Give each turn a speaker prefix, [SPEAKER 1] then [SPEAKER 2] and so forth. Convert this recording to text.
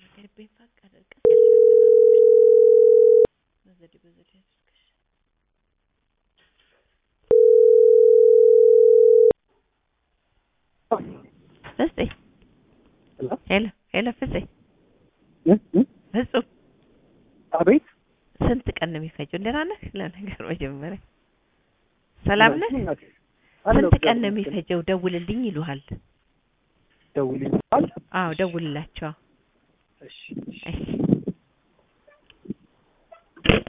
[SPEAKER 1] ልቤን ፋቅ አድርገሽ ያሻገራለሽ በዘዴ በዘዴ አድርገሽ ፍፄ ሄሎ ሄሎ ፍፄ ፍጹም
[SPEAKER 2] አቤት
[SPEAKER 1] ስንት ቀን ነው የሚፈጀው? ደህና ነህ? ለነገር መጀመሪያ ሰላም ነህ? ስንት ቀን ነው የሚፈጀው? ደውልልኝ ይሉሃል።
[SPEAKER 2] ደውልልኝ።
[SPEAKER 1] አዎ ደውልላቸው።
[SPEAKER 2] እሺ
[SPEAKER 1] እሺ